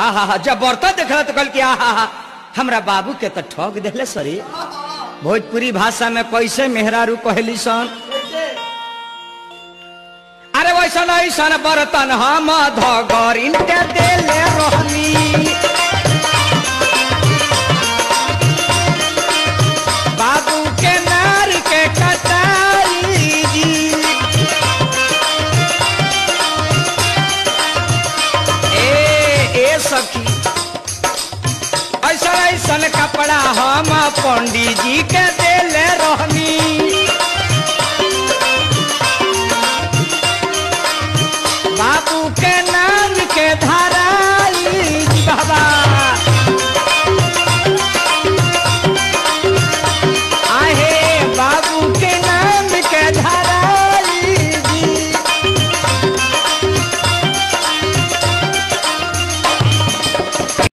आहा हा जब बर्तन देखल तो कल कि आहा हा हमरा बाबू के तो ठग देले सरी भोजपुरी भाषा में कैसे मेहरारू कहली सन अरे वैसन ऐसन बर्तन हम धगरिन के देले रहनी बाबू के नार के कटाई जी ए ए सखी ऐसा ऐसन कपड़ा हम पंडित जी के देले रहनी